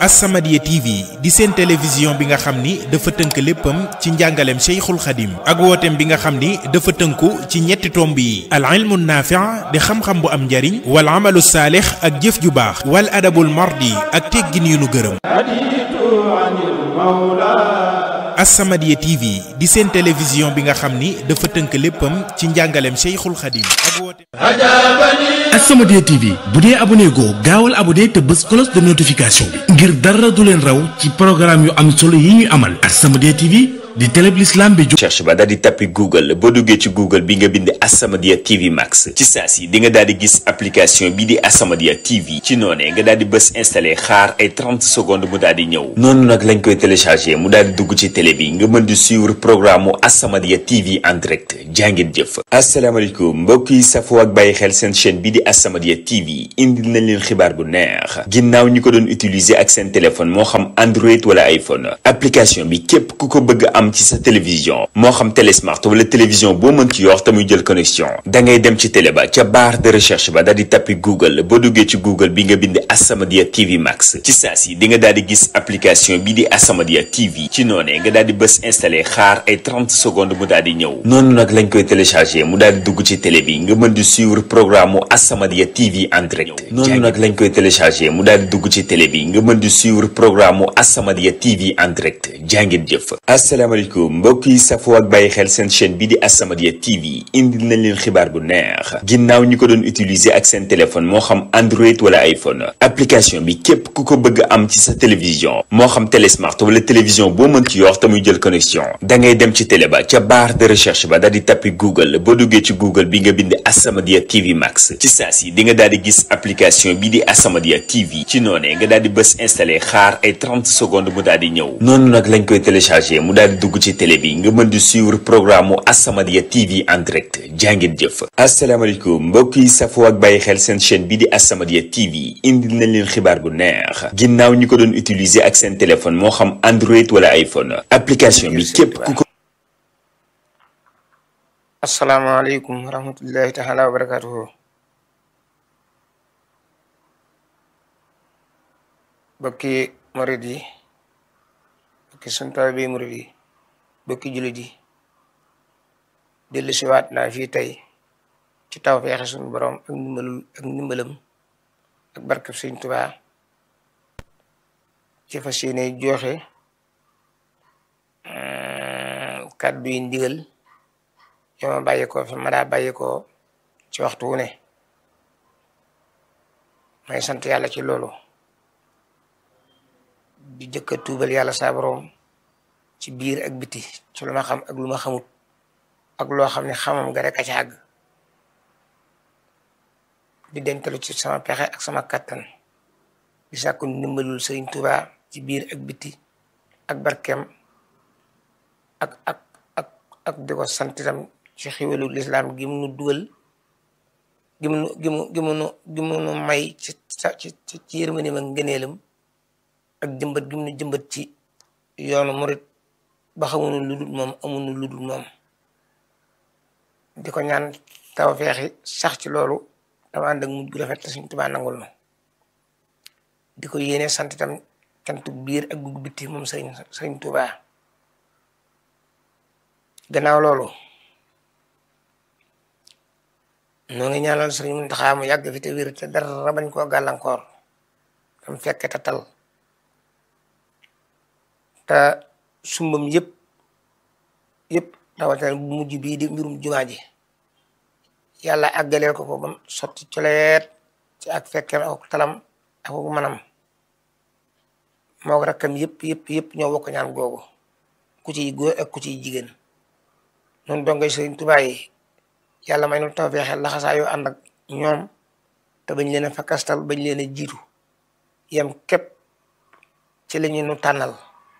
As-Samadiyya TV di seen télévision bi nga xam ni dafa tënk léppam ci njàngaleem Cheikhul Khadim ak wooteem bi nga xam ni dafa tënku ci ñetti tomb yi al ilmu naafi' di xam-xam bu am njariñ wal amalu saalix ak jëf ju baax wal adabul mardi ak teggin yu nu gërëm As-Samadiyya TV di seen télévision bi nga xam ni dafa tënk léppam ci njàngaleem Cheikhul Khadim ak wooteem As-Samadiyya TV bu dee abonné goo gaawal abonné te bës cloche de notification bi ngir dara du leen raw ci programme yu am solo yi ñuy amal As-Samadiyya TV di télé bi l'islam bi cherche ba daal di tappi google boo duggee ci google bi nga bind As-Samadiyya TV Max ci saa si di nga daal di gis application bi di As-Samadiyya TV ci noonee nga daal di bës installé xaar ay 30 secondes mu daal di ñëw noonu nag lañ koy téléchargé mu daal di dugg ci télé bi nga mën di suivre programme mu As-Samadiyya TV en direct jàngeen jëf asalaamaaleykum mbokk yi safoo ak bàyyi xel seen chaîne bi di As-Samadiyya TV indil nañ leen xibaar bu neex ginnaaw ñi ko doon utiliser ak seen téléphone moo xam Android wala iPhone application bi képp ku ko bëgg am ci sa télévision moo xam télé smart wala télévision boo mën ci yor te muy jël connexion da ngay dem ci télé ba ca barre de recherche ba daal di tappi google boo duggee ci google bi nga bind As-Samadiyya TV Max ci saa si di nga daal di gis application bi di As-Samadiyya TV ci noonee nga daal di bës installé xaar ay 30 secondes mu daal di ñëw noonu nag lañ koy téléchargé mu daal di dugg ci télé bi nga mën di suivre programme mu As-Samadiyya TV en direct noonu nag lañ koy téléchargé mu daal di dugg ci télé bi nga mën di suivre programme mu As-Samadiyya TV en direct jàngeen jëf asalaamaaleykum mbokk yi safoo ak bàyyi xel seen chaîne bi di As-Samadiyya TV indil nañ leen xibaar bu neex ginnaaw ñi ko doon utiliser ak seen téléphone moo xam Android wala iPhone application bi képp ku ko bëgg am ci sa télévision moo xam télé smart wala télévision boo mën ci yor te muy jël connexion da ngay dem ci télé ba ca barre de recherche ba daal di tappi google boo duggee ci google bi nga bind As-Samadiyya TV Max ci saa si di nga daal di gis application bi di As-Samadiyya TV ci noonee nga daal di bës installé xaar ay 30 secondes mu daal di ñëw noonu nag lañ koy téléchargé mu daal di dugg ci télé bi nga mën di suivre programme mu As-Samadiyya TV en direct jàngeen jëf asalaamaaleykum mbokk yi safoo ak bàyyi xel seen chaîne bi di As-Samadiyya TV indil nañ leen xibaar bu neex ginnaaw ñi ko doon utiliser ak seen téléphone moo xam Android wala iPhone application bi képp ku ko asalaamaaleykum wa rahmatullahi taala wa barakatuhu bokki murid yi bokki sun taalibe murid yi bokki jullit yi dellu siwaat naa fii tey ci taw feexe suñu borom ak ndimbalul ak ndimbalam ak barkab Sëñ Tuubaa ci fas yéene joxe kàddu yi ndigal yoo ma bàyyi ko fi ma daa bàyyi ko ci waxtu wu ne may sant yàlla ci loolu di jëkka tuubal yàlla saa borom ci biir ak biti ci lu ma xam ak lu ma xamut ak loo xam ne xamam nga rek a ci àgg di dentalu ci sama pexe ak sama kattan di sàkku ndimbalul Sëriñ Tuubaa ci biir ak biti ak barkeem ak ak ak ak di ko sant itam ci xiwalu lislaam gi mu nu dugal gi mu nu gi mu gi mu nu gi mu nu may ci ci ci yërmandeem ak ngëneelam ak jëmbat gi mu nu jëmbat ci yoonu murit ba xamuñu lu dul moom amuñu lu dul moom di ko ñaan taw feexi sax ci loolu dama ànd ak mujj gu rafet te Sëriñ Tuubaa nangul na di ko yéene sant itam cantu biir ak gu bitti moom sëriñ Sëriñ Tuubaa gannaaw loolu noo ngi ñaanal Sëriñ Muntaxaa mu yàgg fi te wér te dara bañ koo gàllankoor tam fekke te tal te sumbam yëpp yëpp rawatina bu mujj bii di mbirum jumaa ji yàlla àggaleel ko ko bam sotti coleet ci ak fekkeem ak talam ak manam moo rakkam yëpp yëpp yëpp ñoo bokk ñaan googu ku ciy góor ak ku ciy jigéen noonu dongay Sëriñ Tuubaa yi yàlla may nu tawfeexe laxasaa yoo ànd ak ñoom te bañ leen a fakastal bañ leen a jiitu yem képp ci la ñu nu tànnal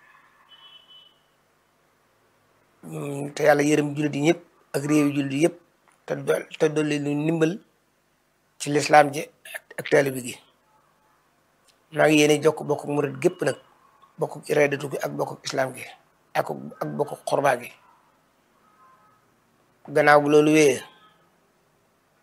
te yàlla yërëm jullit yi ñëpp ak réew yi jullit yëpp te do- te dolli nu ndimbal ci lislaam ji ak taalibe gi maa ngi yéene jokk bokk murit gépp nag bokk iradatu gi ak bokk islam gi ak ak bokk xorbaa gi gannaaw bu loolu wéyee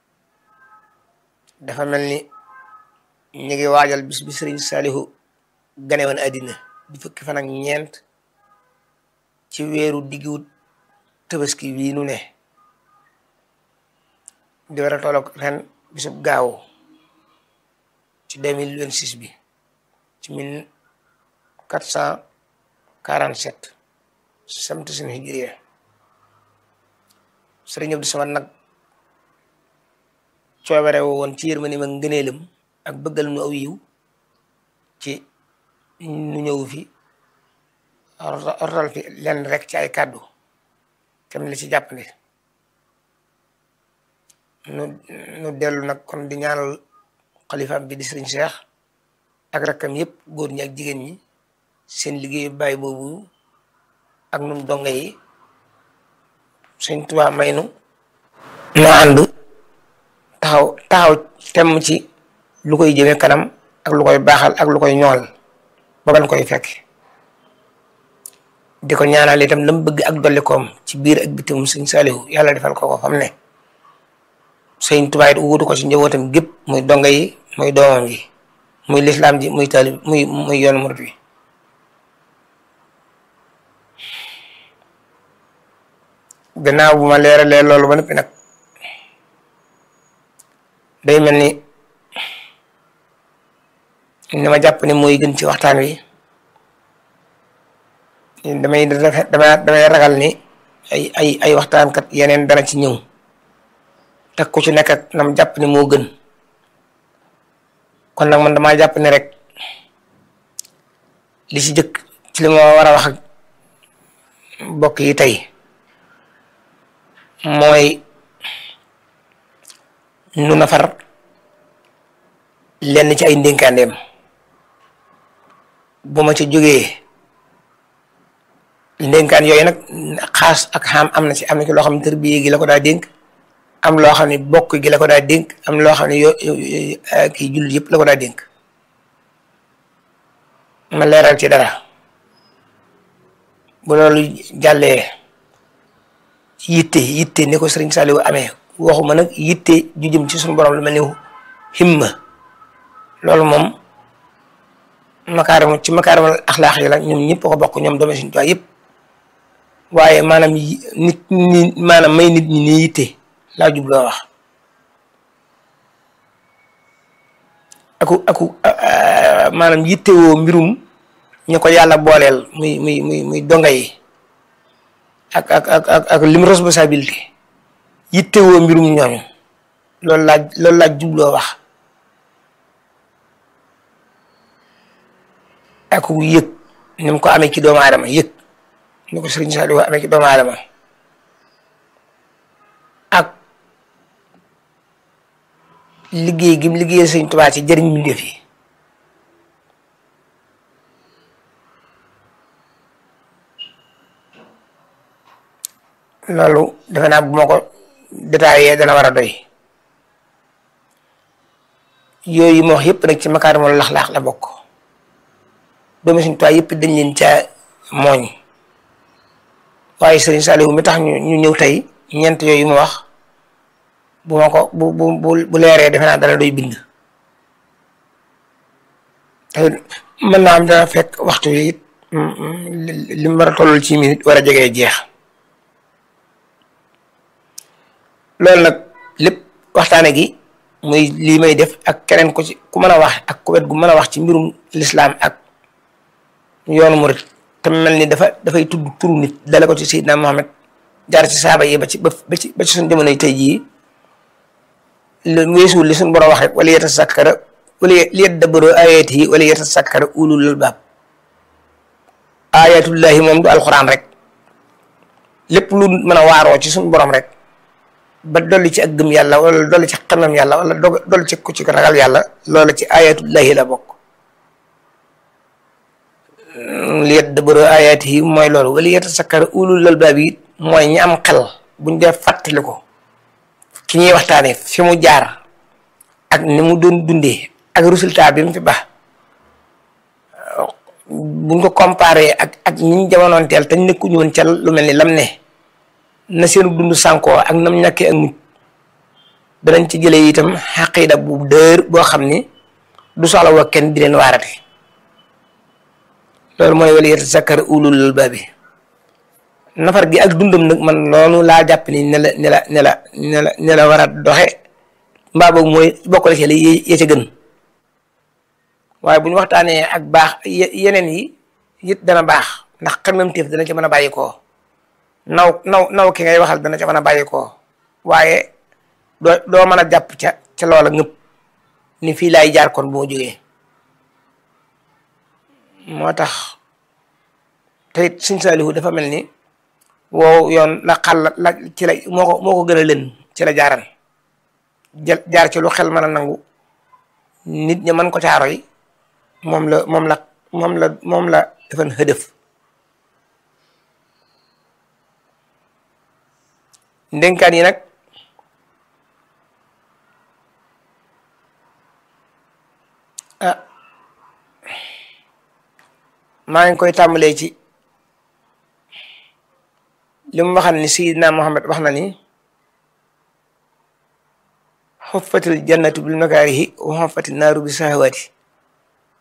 dafa mel ni ñu ngi waajal bis bi sëriñ Saalihu gane woon àddina di fukki fan ak ñeent ci weeru diggu tabaski bii nu ne di war a tolloog ren bisub gaaw ci deux mille vingt six bi ci mille quatre cent quarante sept samti suñu hijriya sëriñ Abdou Samad nag coobare woo woon ci yërmande ma ngëneelam ak bëggal nu aw yiw ci nu ñëw fi rotal fi lenn rek ci ay kàddu kem li ci jàppale nu nu dellu nag kon di ñaanal xalifaam bi di sëriñ Cheikh ak rakkam yëpp góor ñi ak jigéen ñi seen liggéeyu bàyyi boobu ak nun donga yi Sëriñ Tuubaa may nu nu ànd taxaw taxaw temm ci lu koy jëme kanam ak lu koy baaxal ak lu koy ñool ba ban koy fekk di ko ñaanal itam lam bëgg ak dollikoom ci biir ak bitim sëñ Saalihu yàlla defal ko ko fam ne sëñ Tuubaa it wuutu ko ci njabootam gépp muy donga yi muy doomam yi muy lislaam ji muy taalib muy muy yoonu murit wi gannaaw bu ma leeralee loolu ba noppi nag day mel ni ni ma jàpp ne mooy gën ci waxtaan wi damay damay damay ragal ni ay ay ay waxtaankat yeneen dana ci ñëw te ku ci nekk ak nam jàpp ne moo gën kon nag man damaa jàpp ne rek li ci jëkk ci li ma war a wax ak mbokk yi tey mooy nu nafar lenn ci ay ndénkaandeem bu ma ci jógee ndénkaan yooyu nag xaas ak xam am na ci am na ci loo xam ne tërbiye gi la ko daa dénk am loo xam ne bokk gi la ko daa dénk am loo xam ne yo kii jullit yëpp la ko daa dénk ma leeral ci dara bu loolu jàllee yitte yitte ni ko sëriñ Saliou amee waxuma nag yitte ju jëm ci suñu borom lu mel ni himma loolu moom makaarimu ci makaarimal axlaax yi la ñoom ñëpp ko bokk ñoom doomi Sëriñ Tuubaa yëpp waaye maanaam nit ñi maanaam may nit ñi ni yitte laa jubloo wax aku aku maanaam yitte woo mbirum ñu ko yàlla booleel muy muy muy muy donga yi ak ak ak ak ak lim responsabilité yitte woo mbirum ñooñu loolu laa loolu laa jubloo wax ak yëg ni mu ko amee ci doomu aadama yëg ni ko Sëriñ Saliou amee ci doomu aadama ak liggéey gi mu liggéeyal Sëriñ Tuubaa ci jëriñ mbindéef yi loolu defe naa bu ma ko détaillé dana war a doy yooyu ma wax yëpp nag ci makaarimul laxlaax la bokk doomi Sëriñ Tuubaa yëpp dañ leen caa mooñ waaye Sëriñ Saliou mi tax ñu ñu ñëw tey ñeent yooyu ma wax bu ma ko bu bu bu leeree defe naa dana doy bind te mën naa am dana fekk waxtu wi it li mu war a tollul ci minute war a jegee jeex loolu nag lépp waxtaane gi muy lii may def ak keneen ko ci ku mën a wax ak ku wet gu mën a wax ci mbirum lislaam ak yoonu murit te mel ni dafa dafay tudd turu nit dale ko ci Seydina Muhammad jaar ci saaba yi ba ci ba ci ba ci suñu jamonoy tey jii lu weesuwul li suñu borom wax rek wala yatasakkara wala li yadabbaru ayatihi wala yatasakkara ulul albaab ayatullahi moom du alxuraan rek lépp lu mën a waaroo ci suñu borom rek ba dolli ci ak gëm yàlla wala dolli ci xamam yàlla wala dolli ci ku ci ragal yàlla loola ci ayatullahi la bokk li yadabbaru ayatihi mooy loolu wala yatasakkara ulul albaab yi mooy ñi am xel buñ dee fàttali ko ki ñuy waxtaane fi mu jaar ak ni mu doon dundee ak résultat bi mu fi baax buñ ko comparé ak ak ñi ñu jamonoonteel te nekkuñu woon ca lu mel ni lam ne na seenu dund sànkoo ak nam ñàkkee ak mucc danañ ci jëlee itam xaqiida bu dër boo xam ni du soxla wa kenn di leen waarate loolu mooy wala yatazakkar ulul albaabi nafar gi ak dundam nag man loolu laa jàpp ni ne la ne la ne la ne la ne la war a doxe mbaa boobu mooy bokkale ci la ya ca gën waaye bu ñu waxtaanee ak baax yeneen yi it dana baax ndax xemmem téef dana ca mën a bàyyi koo naw naw naw ki ngay waxal dana ca mën a bàyyi koo waaye doo doo mën a jàpp ca ca loola ngëpp ni fii laay jaar kon bu ma jógee moo tax te it Sëñ Saalihu dafa mel ni wow yoon la xal la ci la moo ko moo ko gën a lën ci la jaaran jël jaar ci lu xel mën a nangu nit ñi mën ko caaroy moom la moom la moom la moom la defan xëdëf ndénkaan yi nag ah maa ngi koy tàmbalee ci li mu waxal ni Seydina Muhammad wax na ni xuffatil jannatu bil makaarihi wa xuffatil naaru bi sahawaati